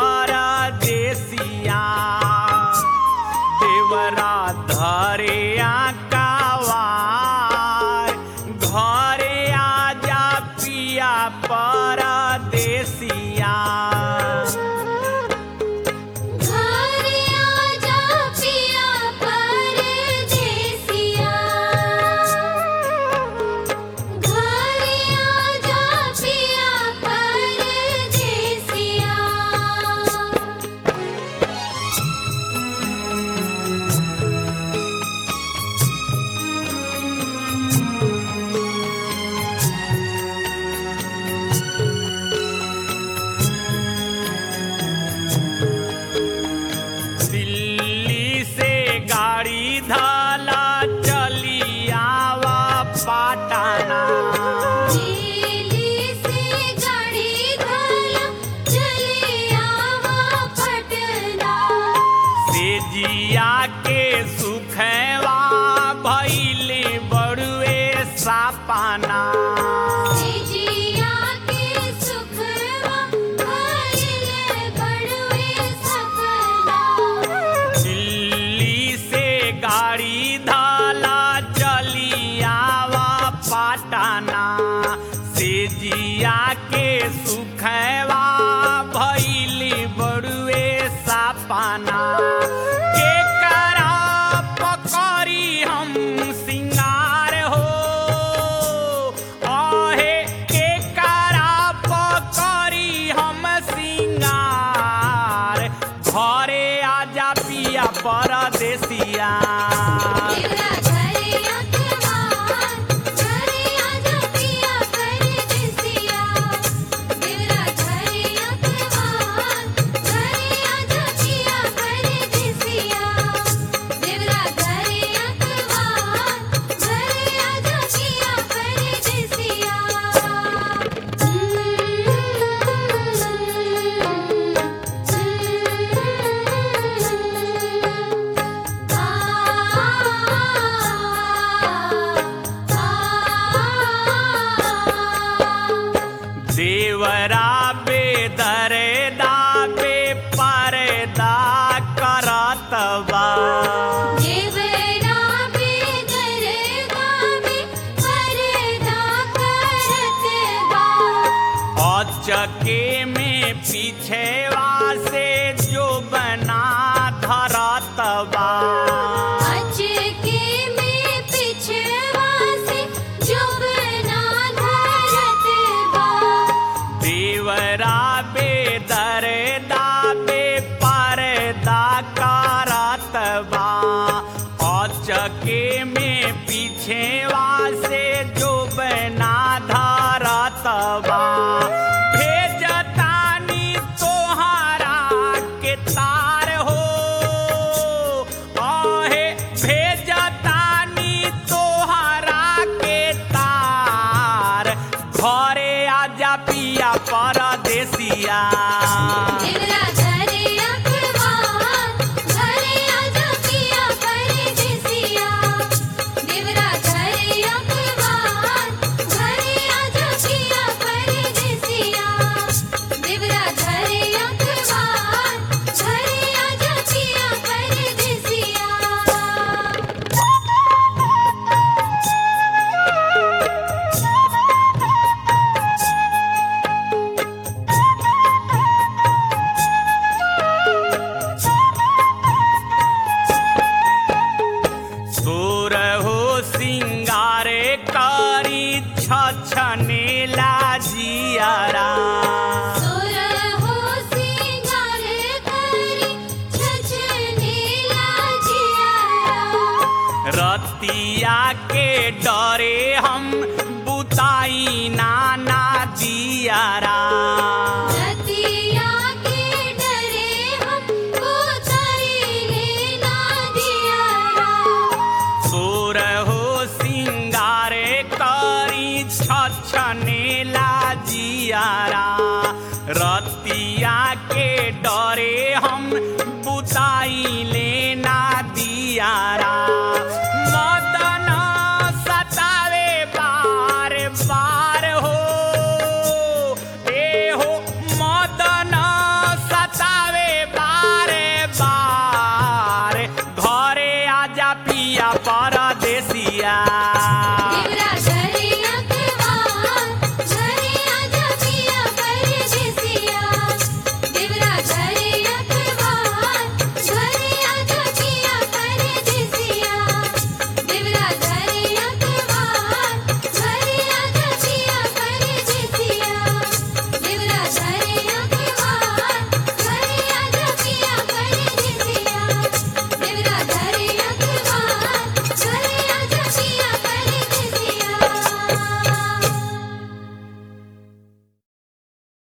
परदेसिया देवरा धरे आकावार घरे आजा पिया परदेसिया घरे आजा पिया परदेसिया घरे आजा पिया परदेसिया दिल्ली से गाड़ी धाला चली आवा पाटाना दिल्ली से गाड़ी धाला चली आवा पटना से जिया के सुखवा भैले बड़ुए सापाना जिया के सुखवा भइले बड़ुए सपना दिल्ली से गाड़ी धाला चली आवा पाटाना से जिया के सुखवा भैली बड़ुए सापाना के करा पकड़ी हम सिंगार हो आहे के करा पकड़ी हम सिंगार घरे आजा पिया परदेसिया देवरा घरे अखबार घरे आजा पिया परदेसिया देवरा घरे अखबार घरे आजा पिया परदेसिया देवरा घरे अखबार घरे आजा पिया परदेसिया देवरा बेदरे दाबे परदा करत बा देवरा बेदरदा में परदा करत बा अचके में पीछेवा से जो बना धरत बा अचके में पिछवा से जुबना धरत बा देवरा बेदरे दाबे परदा करत बा अचके में पीछेवा से जो बना धरत बा भेजतानी तोहरा के तार हो आहे भेजतानी तोहरा के तार घरे आजा पिया परदेसिया देवरा घरे अखबार घरे आजा पिया परदेसिया देवरा घरे अखबार घरे आजा पिया परदेसिया देवरा घरे अखबार घरे आजा पिया परदेसिया तोर हो सिंगारे करी छछनेला जियारा सोर हो सिंगार करी छछनेला जियारा रतिया के डरे हम बुताई नाना दियारा रतिया के डरे हम उताइले ना दियारा तोर हो सिंगारे करी छछनेला जियारा रतिया के डरे हम बुता